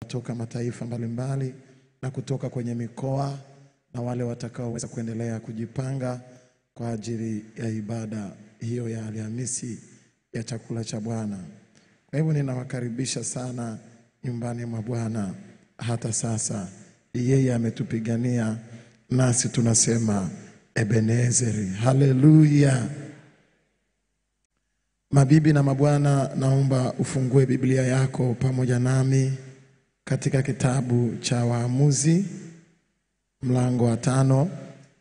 kutoka mataifa mbalimbali na kutoka kwenye mikoa na wale watakaoweza kuendelea kujipanga kwa ajili ya ibada hiyo ya Alhamisi ya chakula cha Bwana. Kwa hivyo ninawakaribisha sana nyumbani mwa Bwana hata sasa. Yeye ametupigania nasi tunasema Ebenezeri. Haleluya! Mabibi na mabwana, naomba ufungue Biblia yako pamoja nami katika kitabu cha Waamuzi mlango wa tano.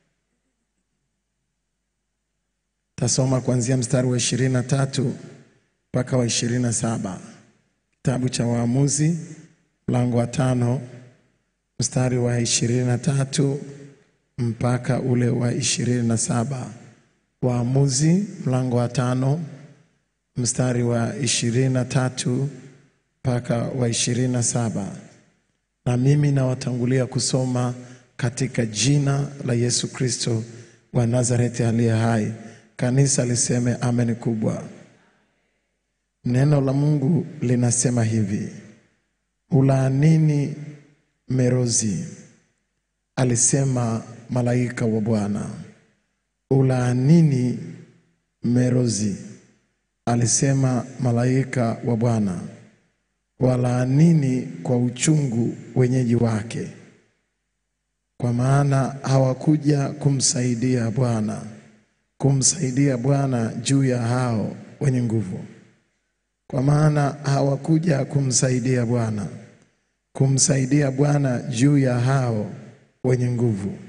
Tasoma kuanzia mstari wa ishirini na tatu mpaka wa ishirini na saba. Kitabu cha Waamuzi mlango wa tano mstari wa ishirini na tatu mpaka ule wa ishirini na saba. Waamuzi mlango wa tano mstari wa ishirini na tatu mpaka wa ishirini na saba. Na mimi nawatangulia kusoma katika jina la Yesu Kristo wa Nazareti aliye hai. Kanisa liseme amen kubwa. Neno la Mungu linasema hivi: ulaanini Merozi, alisema malaika wa Bwana. Ulaanini Merozi, alisema malaika wa Bwana. Walaanini kwa uchungu wenyeji wake, kwa maana hawakuja kumsaidia Bwana, kumsaidia Bwana juu ya hao wenye nguvu. Kwa maana hawakuja kumsaidia Bwana, kumsaidia Bwana juu ya hao wenye nguvu.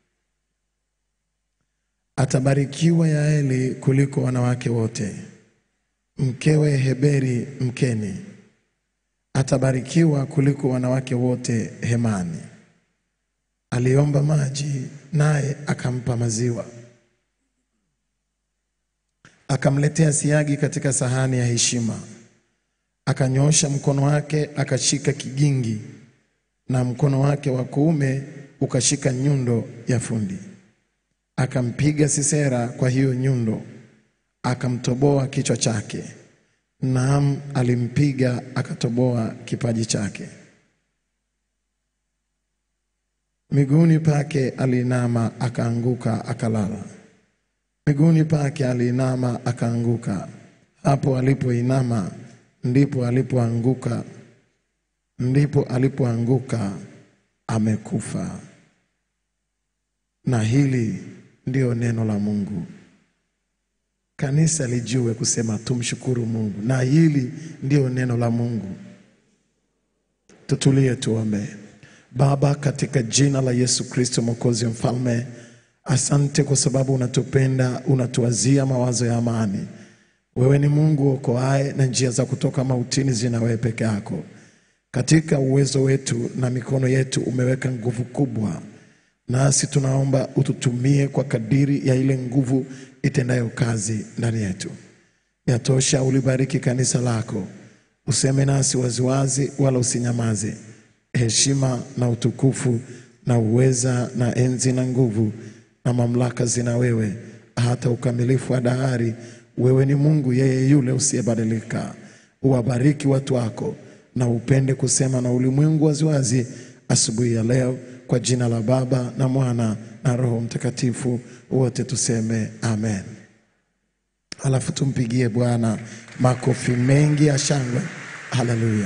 Atabarikiwa Yaeli kuliko wanawake wote, mkewe Heberi Mkeni atabarikiwa kuliko wanawake wote hemani. Aliomba maji, naye akampa maziwa, akamletea siagi katika sahani ya heshima. Akanyoosha mkono wake akashika kigingi, na mkono wake wa kuume ukashika nyundo ya fundi. Akampiga Sisera kwa hiyo nyundo, akamtoboa kichwa chake. Naam, alimpiga akatoboa kipaji chake. Miguuni pake aliinama akaanguka akalala. Miguuni pake aliinama akaanguka. Hapo alipoinama ndipo alipoanguka, ndipo alipoanguka amekufa. Na hili ndio neno la Mungu. Kanisa lijue kusema tumshukuru Mungu, na hili ndio neno la Mungu. Tutulie tuombe. Baba, katika jina la Yesu Kristo Mwokozi Mfalme, asante kwa sababu unatupenda, unatuwazia mawazo ya amani. Wewe ni Mungu okoaye, na njia za kutoka mautini zina wewe peke yako. Katika uwezo wetu na mikono yetu umeweka nguvu kubwa, nasi tunaomba ututumie kwa kadiri ya ile nguvu itendayo kazi ndani yetu. Yatosha, ulibariki kanisa lako, useme nasi waziwazi, wala usinyamaze. Heshima na utukufu na uweza na enzi na nguvu na mamlaka zina wewe, hata ukamilifu wa dahari. Wewe ni Mungu, yeye yule usiyebadilika. Uwabariki watu wako na upende kusema na ulimwengu waziwazi asubuhi ya leo, kwa jina la Baba na Mwana na Roho Mtakatifu, wote tuseme amen. Alafu tumpigie Bwana makofi mengi ya shangwe. Haleluya.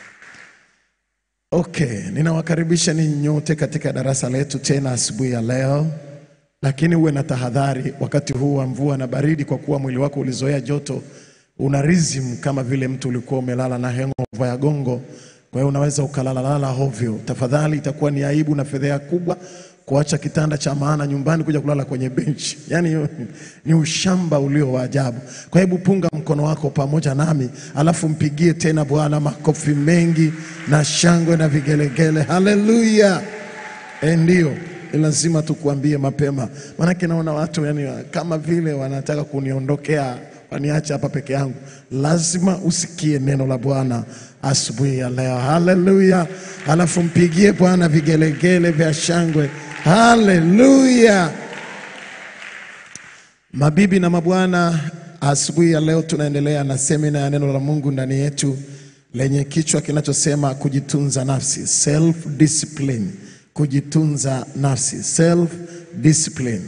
Okay, ninawakaribisha ninyi nyote katika darasa letu tena asubuhi ya leo, lakini uwe na tahadhari wakati huu wa mvua na baridi, kwa kuwa mwili wako ulizoea joto, una rhythm kama vile mtu ulikuwa umelala na hangover ya gongo. Kwa hiyo unaweza ukalalalala hovyo. Tafadhali, itakuwa ni aibu na fedheha kubwa kuacha kitanda cha maana nyumbani kuja kulala kwenye benchi. Yaani ni ushamba ulio wa ajabu. Kwa hebu punga mkono wako pamoja nami, alafu mpigie tena Bwana makofi mengi na shangwe na vigelegele. Haleluya! Eh, ndio ni lazima tukuambie mapema, maanake naona watu yani kama vile wanataka kuniondokea waniache hapa peke yangu. Lazima usikie neno la Bwana asubuhi ya leo. Haleluya! Alafu mpigie Bwana vigelegele vya shangwe. Haleluya! Mabibi na mabwana, asubuhi ya leo tunaendelea na semina ya neno la Mungu ndani yetu, lenye kichwa kinachosema kujitunza nafsi, self discipline, kujitunza nafsi, self discipline.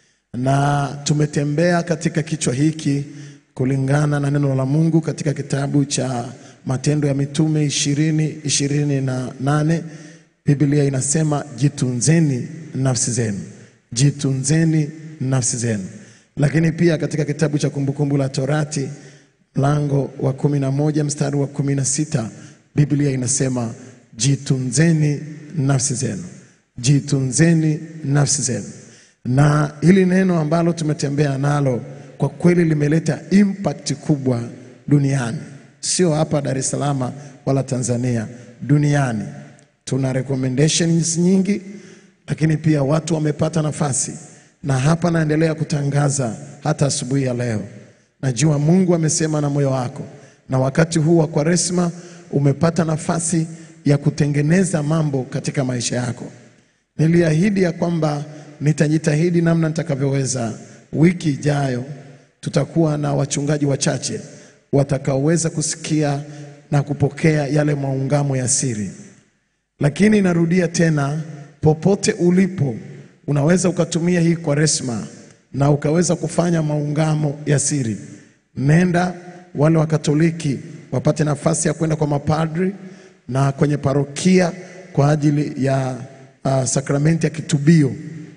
Na tumetembea katika kichwa hiki kulingana na neno la Mungu katika kitabu cha Matendo ya Mitume ishirini ishirini na nane. Biblia inasema jitunzeni nafsi zenu, jitunzeni nafsi zenu. Lakini pia katika kitabu cha Kumbukumbu la Torati mlango wa kumi na moja mstari wa kumi na sita Biblia inasema jitunzeni nafsi zenu, jitunzeni nafsi zenu. Na hili neno ambalo tumetembea nalo kwa kweli limeleta impact kubwa duniani, sio hapa Dar es Salaam wala Tanzania, duniani. Tuna recommendations nyingi, lakini pia watu wamepata nafasi, na hapa naendelea kutangaza hata asubuhi ya leo. Najua Mungu amesema na moyo wako, na wakati huu wa Kwaresma umepata nafasi ya kutengeneza mambo katika maisha yako. Niliahidi ya kwamba nitajitahidi namna nitakavyoweza. Wiki ijayo tutakuwa na wachungaji wachache watakaoweza kusikia na kupokea yale maungamo ya siri. Lakini narudia tena, popote ulipo, unaweza ukatumia hii Kwaresma na ukaweza kufanya maungamo ya siri. Nenda, wale wa Katoliki wapate nafasi ya kwenda kwa mapadri na kwenye parokia kwa ajili ya uh, sakramenti ya kitubio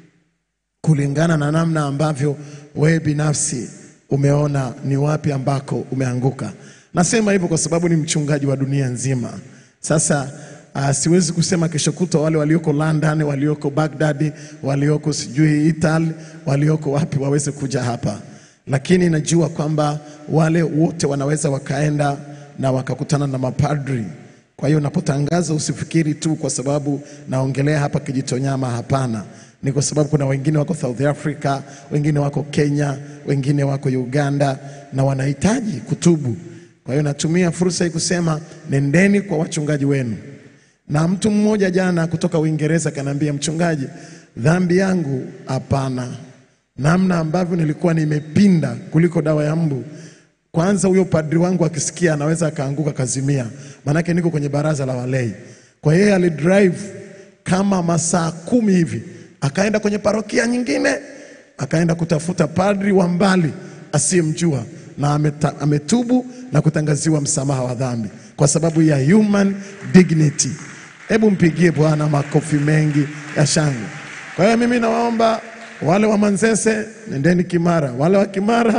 kulingana na namna ambavyo wewe binafsi umeona ni wapi ambako umeanguka. Nasema hivyo kwa sababu ni mchungaji wa dunia nzima. Sasa uh, siwezi kusema kesho kutwa wale walioko London, walioko Baghdad, walioko sijui Italy, walioko wapi waweze kuja hapa, lakini najua kwamba wale wote wanaweza wakaenda na wakakutana na mapadri. Kwa hiyo napotangaza usifikiri tu kwa sababu naongelea hapa Kijitonyama, hapana ni kwa sababu kuna wengine wako South Africa, wengine wako Kenya, wengine wako Uganda na wanahitaji kutubu. Kwa hiyo natumia fursa hii kusema nendeni kwa wachungaji wenu. Na mtu mmoja jana kutoka Uingereza kanaambia, mchungaji, dhambi yangu hapana, namna ambavyo nilikuwa nimepinda kuliko dawa ya mbu. Kwanza huyo padri wangu akisikia anaweza akaanguka kazimia, maanake niko kwenye baraza la walei. Kwa hiyo yeye alidrive kama masaa kumi hivi akaenda kwenye parokia nyingine, akaenda kutafuta padri wa mbali asiyemjua, na ameta, ametubu na kutangaziwa msamaha wa dhambi kwa sababu ya human dignity. Hebu mpigie Bwana makofi mengi ya shangwe. Kwa hiyo mimi nawaomba wale wa Manzese, nendeni Kimara, wale wa Kimara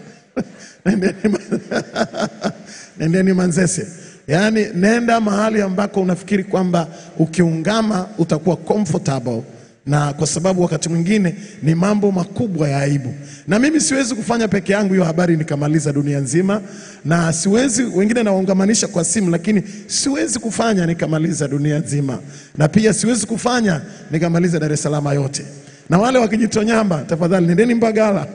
nendeni, nendeni Manzese. Yaani nenda mahali ambako unafikiri kwamba ukiungama utakuwa comfortable na kwa sababu wakati mwingine ni mambo makubwa ya aibu, na mimi siwezi kufanya peke yangu hiyo habari nikamaliza dunia nzima, na siwezi, wengine nawaungamanisha kwa simu, lakini siwezi kufanya nikamaliza dunia nzima, na pia siwezi kufanya nikamaliza Dar es Salaam yote. Na wale wa Kijitonyamba, tafadhali nendeni Mbagala.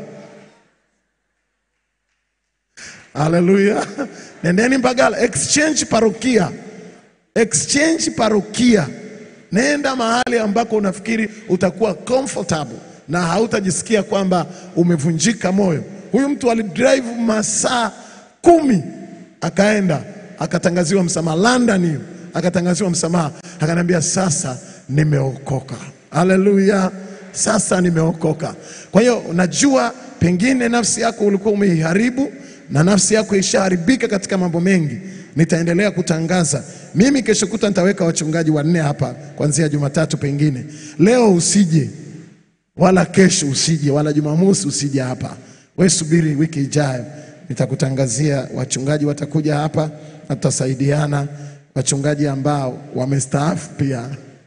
Haleluya, nendeni Mbagala, exchange parokia, exchange parokia Nenda mahali ambako unafikiri utakuwa comfortable na hautajisikia kwamba umevunjika moyo. Huyu mtu alidrive masaa kumi akaenda akatangaziwa msamaha London, hiyo akatangaziwa msamaha, akaniambia sasa nimeokoka. Haleluya, sasa nimeokoka. Kwa hiyo najua pengine nafsi yako ulikuwa umeiharibu na nafsi yako ishaharibika katika mambo mengi. Nitaendelea kutangaza mimi. Kesho kuta nitaweka wachungaji wanne hapa kuanzia Jumatatu, pengine leo usije, wala kesho usije, wala Jumamosi usije hapa. We subiri wiki ijayo, nitakutangazia wachungaji watakuja hapa na tutasaidiana, wachungaji ambao wamestaafu pia.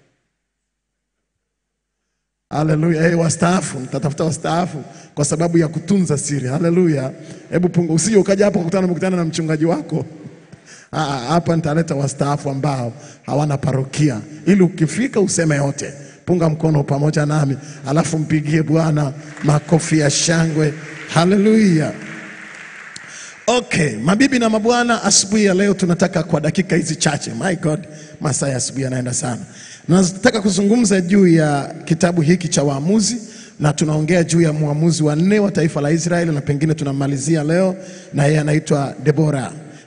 Haleluya. Hey, wastaafu nitatafuta wastaafu kwa sababu ya kutunza siri. Haleluya. Hebu punga, usije ukaja hapa kukutana mkutana na mchungaji wako Ah, hapa nitaleta wastaafu ambao hawana parokia, ili ukifika useme yote. Punga mkono pamoja nami, alafu mpigie Bwana makofi ya shangwe. Haleluya. Okay, mabibi na mabwana, asubuhi ya leo tunataka kwa dakika hizi chache, my God, masaa ya asubuhi yanaenda sana. Nataka kuzungumza juu ya kitabu hiki cha Waamuzi na tunaongea juu ya mwamuzi wa nne wa taifa la Israeli, na pengine tunamalizia leo na yeye anaitwa Debora.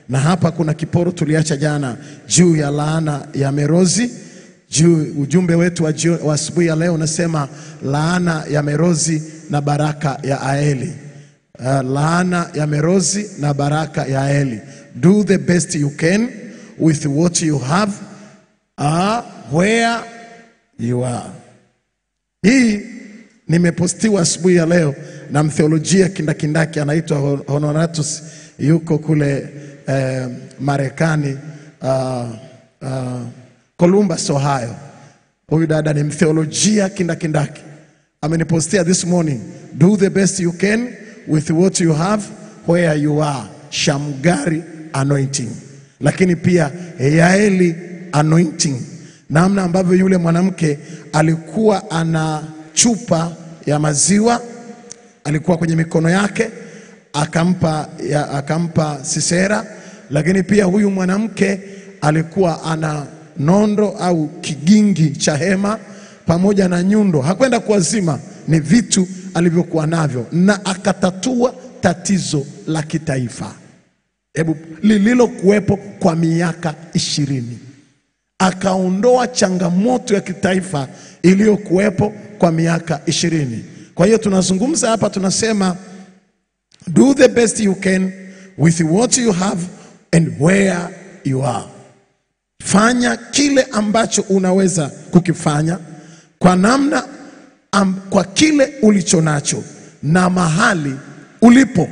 na hapa kuna kiporo tuliacha jana juu ya laana ya Merozi. Juu ujumbe wetu wa jio- wa asubuhi ya leo unasema laana ya Merozi na baraka ya Aeli. Uh, laana ya Merozi na baraka ya Aeli. Do the best you can with what you have uh, where you are. Hii nimepostiwa asubuhi ya leo na mtheolojia kindakindaki anaitwa Hon- Honoratus, yuko kule eh, Marekani uh, uh, Columbus, Ohio. Huyu dada ni mtheolojia kindakindaki, amenipostia this morning, do the best you can with what you have where you are, Shamgari anointing, lakini pia Yaeli anointing, namna ambavyo yule mwanamke alikuwa ana chupa ya maziwa alikuwa kwenye mikono yake akampa, ya, akampa Sisera, lakini pia huyu mwanamke alikuwa ana nondo au kigingi cha hema pamoja na nyundo. Hakwenda kuwazima, ni vitu alivyokuwa navyo, na akatatua tatizo la kitaifa hebu lililokuwepo kwa miaka ishirini akaondoa changamoto ya kitaifa iliyokuwepo kwa miaka ishirini. Kwa hiyo tunazungumza hapa, tunasema do the best you can with what you have and where you are. Fanya kile ambacho unaweza kukifanya kwa namna am, kwa kile ulicho nacho na mahali ulipo.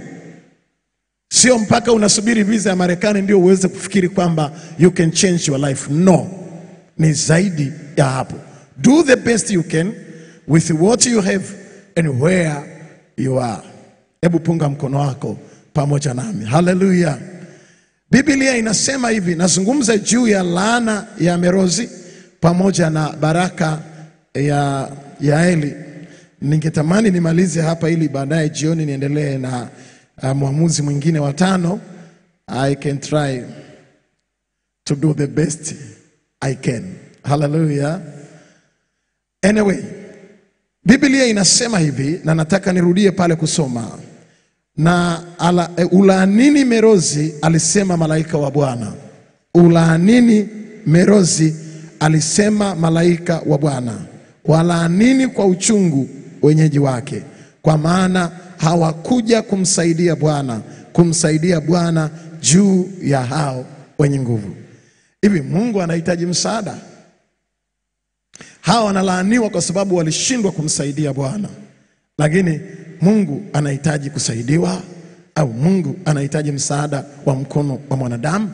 Sio mpaka unasubiri visa ya Marekani ndio uweze kufikiri kwamba you can change your life. No, ni zaidi ya hapo. Do the best you can with what you have and where you are. Hebu punga mkono wako pamoja nami. Haleluya. Biblia inasema hivi, nazungumza juu ya laana ya Merozi pamoja na baraka ya Yaeli. Ningetamani nimalize hapa ili baadaye jioni niendelee na uh, mwamuzi mwingine wa tano. I can try to do the best I can. Hallelujah. Anyway, Biblia inasema hivi na nataka nirudie pale kusoma na ala, e, ulaanini Merozi, alisema malaika wa Bwana. Ulaanini Merozi, alisema malaika wa Bwana. Walaanini kwa uchungu wenyeji wake, kwa maana hawakuja kumsaidia Bwana, kumsaidia Bwana juu ya hao wenye nguvu. Hivi Mungu anahitaji msaada? Hawa wanalaaniwa kwa sababu walishindwa kumsaidia Bwana, lakini Mungu anahitaji kusaidiwa au Mungu anahitaji msaada wa mkono wa mwanadamu?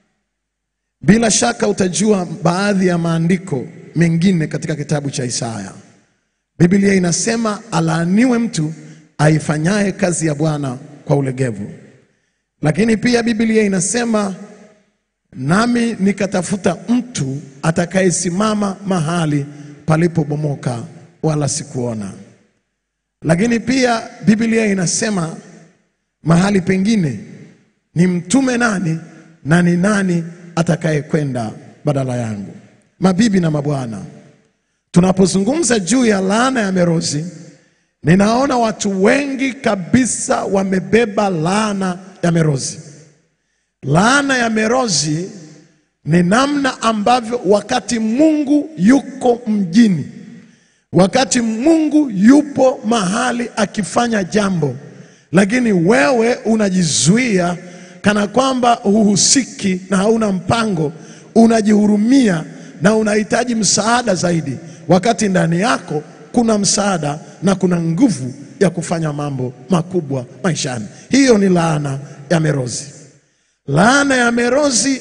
Bila shaka utajua baadhi ya maandiko mengine katika kitabu cha Isaya. Biblia inasema alaaniwe mtu aifanyaye kazi ya Bwana kwa ulegevu. Lakini pia Biblia inasema nami nikatafuta mtu atakayesimama mahali palipobomoka, wala sikuona. Lakini pia Biblia inasema mahali pengine, ni mtume nani na ni nani atakayekwenda badala yangu? Mabibi na mabwana, tunapozungumza juu ya laana ya Merozi, ninaona watu wengi kabisa wamebeba laana ya Merozi. Laana ya Merozi ni namna ambavyo wakati Mungu yuko mjini, wakati Mungu yupo mahali akifanya jambo, lakini wewe unajizuia kana kwamba huhusiki na hauna mpango, unajihurumia na unahitaji msaada zaidi, wakati ndani yako kuna msaada na kuna nguvu ya kufanya mambo makubwa maishani. Hiyo ni laana ya Merozi. Laana ya Merozi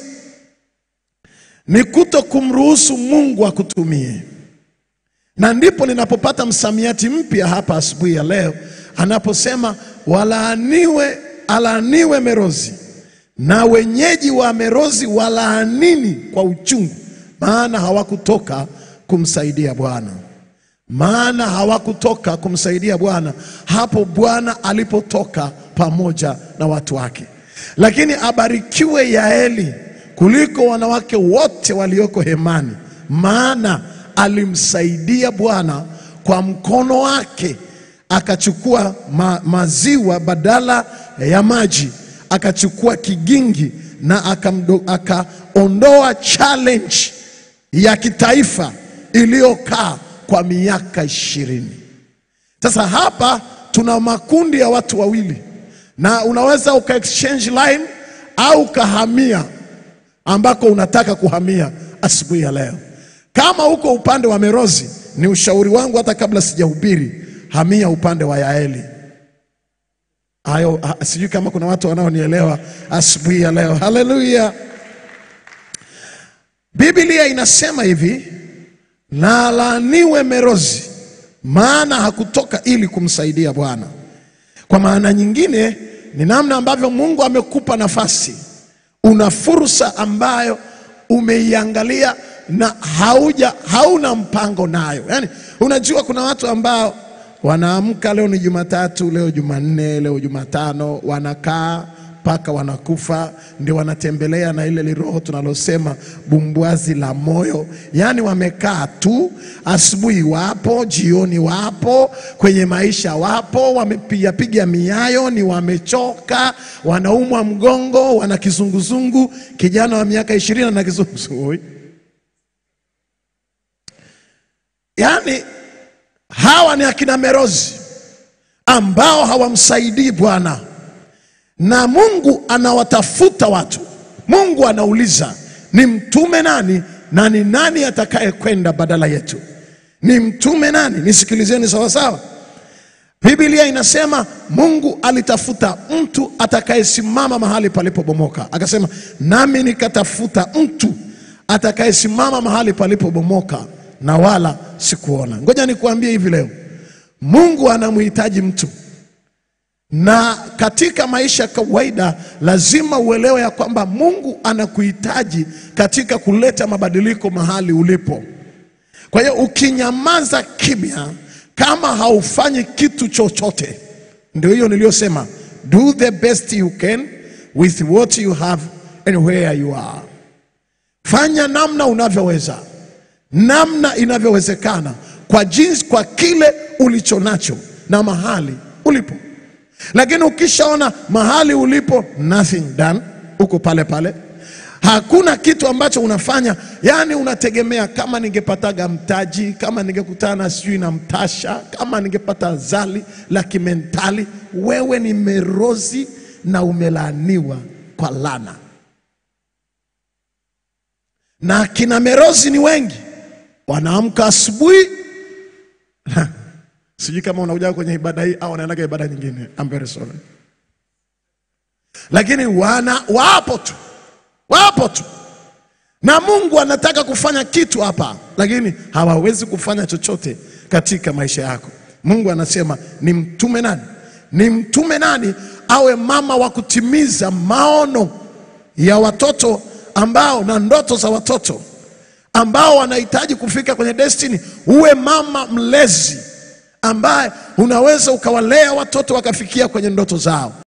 ni kuto kumruhusu Mungu akutumie, na ndipo ninapopata msamiati mpya hapa asubuhi ya leo anaposema walaaniwe, alaaniwe Merozi na wenyeji wa Merozi walaanini kwa uchungu, maana hawakutoka kumsaidia Bwana, maana hawakutoka kumsaidia Bwana hapo Bwana alipotoka pamoja na watu wake. Lakini abarikiwe Yaeli kuliko wanawake wote walioko hemani, maana alimsaidia Bwana kwa mkono wake, akachukua ma maziwa badala ya maji, akachukua kigingi na akamdo- akaondoa challenge ya kitaifa iliyokaa kwa miaka ishirini. Sasa hapa tuna makundi ya watu wawili, na unaweza uka exchange line au ukahamia ambako unataka kuhamia asubuhi ya leo. Kama uko upande wa Merozi, ni ushauri wangu, hata kabla sijahubiri, hamia upande wa Yaeli. Hayo ha- sijui kama kuna watu wanaonielewa asubuhi ya leo. Haleluya! Biblia inasema hivi, na laaniwe Merozi, maana hakutoka ili kumsaidia Bwana. Kwa maana nyingine ni namna ambavyo Mungu amekupa nafasi, una fursa ambayo umeiangalia na hauja hauna mpango nayo. Yaani, unajua kuna watu ambao wanaamka, leo ni Jumatatu, leo Jumanne, leo Jumatano, wanakaa mpaka wanakufa, ndio wanatembelea na ile liroho tunalosema bumbwazi la moyo. Yaani wamekaa tu, asubuhi wapo, jioni wapo, kwenye maisha wapo, wamepigapiga miayo, ni wamechoka, wanaumwa mgongo, wana kizunguzungu. Kijana wa miaka ishirini na kizunguzungu, yaani hawa ni akina Merozi ambao hawamsaidii Bwana na Mungu anawatafuta watu. Mungu anauliza ni mtume nani na ni nani atakaye kwenda badala yetu? Ni mtume nani? Nisikilizeni sawasawa. Biblia inasema Mungu alitafuta mtu atakayesimama mahali palipobomoka, akasema nami nikatafuta mtu atakayesimama mahali palipobomoka na wala sikuona. Ngoja nikuambie hivi leo, Mungu anamhitaji mtu na katika maisha ya kawaida lazima uelewe ya kwamba Mungu anakuhitaji katika kuleta mabadiliko mahali ulipo. Kwa hiyo ukinyamaza kimya, kama haufanyi kitu chochote, ndio hiyo niliyosema, do the best you can with what you have and where you are. Fanya namna unavyoweza, namna inavyowezekana, kwa jinsi, kwa kile ulicho nacho na mahali ulipo. Lakini ukishaona mahali ulipo nothing done, uko pale pale, hakuna kitu ambacho unafanya, yani unategemea kama ningepataga mtaji, kama ningekutana sijui na mtasha, kama ningepata zali la kimentali. Wewe ni merozi na umelaaniwa kwa lana, na kina merozi ni wengi, wanaamka asubuhi Sijui kama unakuja kwenye ibada hii au unaendaga ibada nyingine. I'm very sorry. Lakini wana wapo tu, wapo tu, na Mungu anataka kufanya kitu hapa, lakini hawawezi kufanya chochote katika maisha yako. Mungu anasema ni mtume nani? Ni mtume nani awe mama wa kutimiza maono ya watoto ambao na ndoto za watoto ambao wanahitaji kufika kwenye destiny. Uwe mama mlezi ambaye unaweza ukawalea watoto wakafikia kwenye ndoto zao.